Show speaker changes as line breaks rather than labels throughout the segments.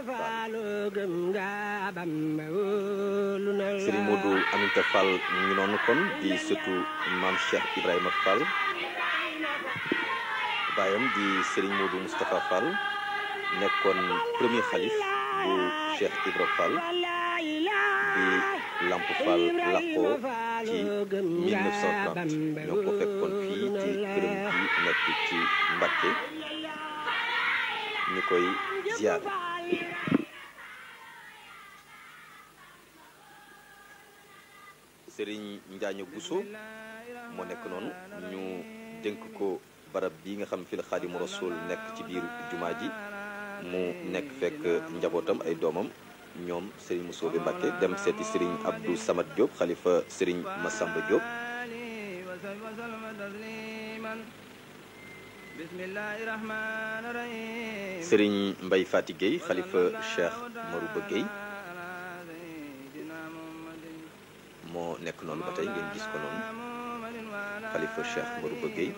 Fall
Serigne Modou Aminta Fall mu ngi noonu kon di surtout maam Cheikh Ibrahima Fall baayam di Serigne Modou Moustapha Fall nekkoon premier xalif bu Cheikh Ibra Fall bi Lamp Fall làqoo ci 1930 ñoo ko fekkoon fii ci këram bi nekk ci Mbacké ñu koy ziar. Serigne Njaaño Bousso moo nekk noonu ñu dénk ko barab bi nga xam fi la Xaadimu Rasuul nekk ci biir jumaa ji mu nekk fekk njabootam ay doomam ñoom Serigne Moussa bi Mbacké dem seeti Serigne Abdou Samad Diop xalifa Serigne Massamba Diop Serigne Mbaye Fati Gueye xalifa Cheikh Marouba Gueye moo nekk noonu ba tey ngeen gis ko noonu xalifa Cheikh Marouba Gueye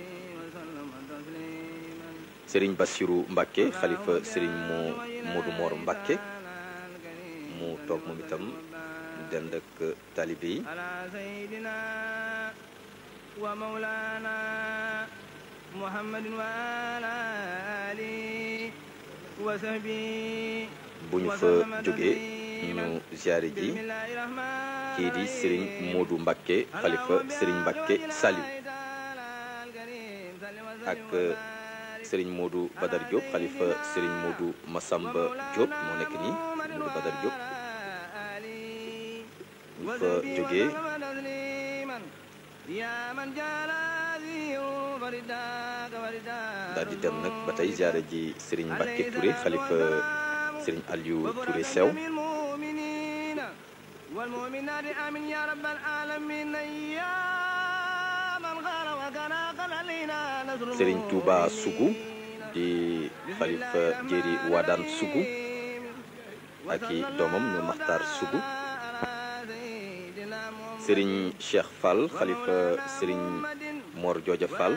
Serigne Bassirou Mbacké xalifa Serigne moo Modou Mor Mbacké mu toog moom itam dend ak talibé yi bu ñu fa jógee ñu ziare ji kii di Serigne Modou Mbacké xalifa Serigne Mbacké Saliou ak Serigne Modou Badar Diop xalifa Serigne Modou Massamba Diop moo nekk nii Modou Badar Diop ñu fa jógee daal di dem nag ba tey ziare ji Serigne Mbacké Touré xalifa Serigne Aliou Touré Sew Serigne Touba Sougou di xalifa Jéeri Wadaan Sougou ak i doomam ñu Maxtaar Sougou Serigne Cheikh Fall xalifa Serigne Mor Jooja Fall